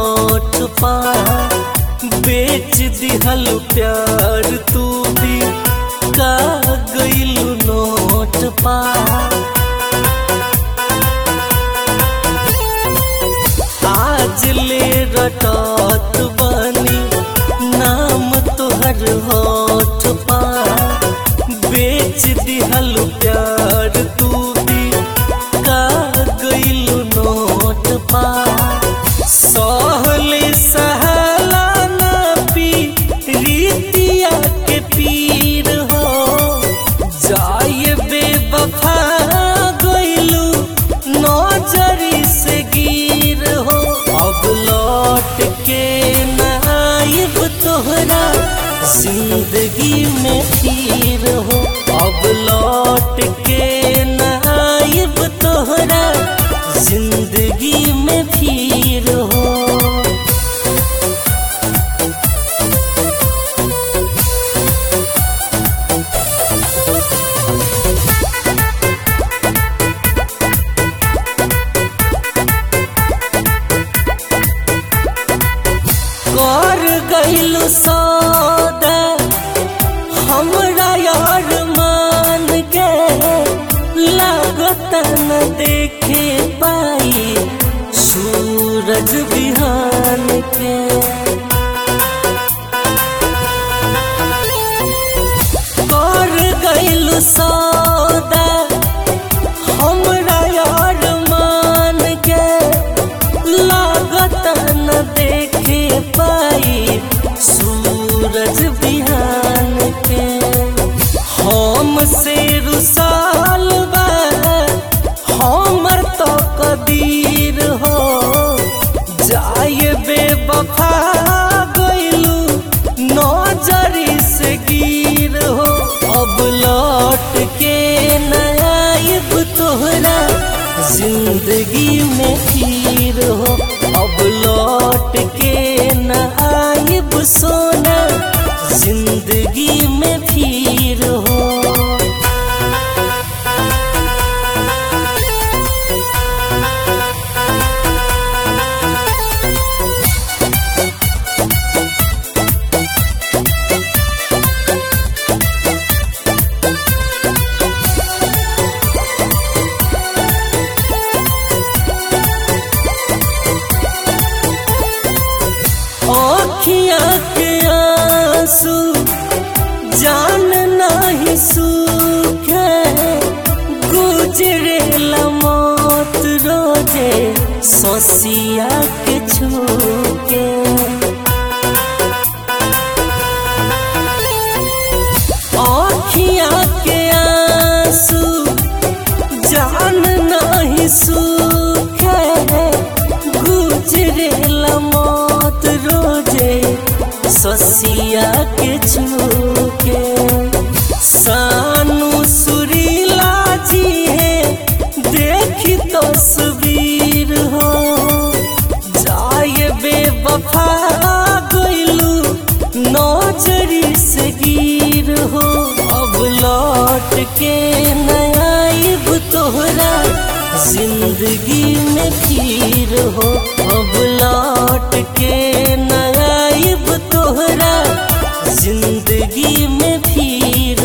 होठ पा बेच दिहल प्यार तू भी का गइलू नोट पा आज ले रटत बनी नाम तोहर होठ पा बेच दिहल प्यार तू भी का गइलू नोट पा सहले सहला ना पी रीतिया के पीर हो जाए बेवफा गइलू नजरी से गिर हो अब लौट के न आइब तोहरा जिंदगी में फिर हो अब लौट के न आइब तोहरा जिंदगी में फिर हो कर गइलू सौदा हमरा यार मान के लागत न देखे पाई सूरज बिहान के कर गइलू सौदा हमरा यार मान के लागत न देखे पाई सूरज बिहान के हम से रुसाल बा हमर तो कदीर हो जाए बेवफा गइलू नजरी से गिर हो अब लौट के न आइब तोहरा जिंदगी में फिर हो अब लौट के न आइब सोना जिंदगी में फिर हो अखिया के आंसू जान नहीं सूखे गुजरे मौत रोजे सोसिया के छूके अखिया के आंसू जान नहीं सूखे गुजरे मौत रोजे ससिया के छूके सानू सुरीला जी है देखी तस्वीर हो जाए बेवफा गइलू नजरी से गिर हो अब लौट के न आइब तोहरा जिंदगी में फिर हो अब लौट के न आइब तोहरा जिंदगी में फिर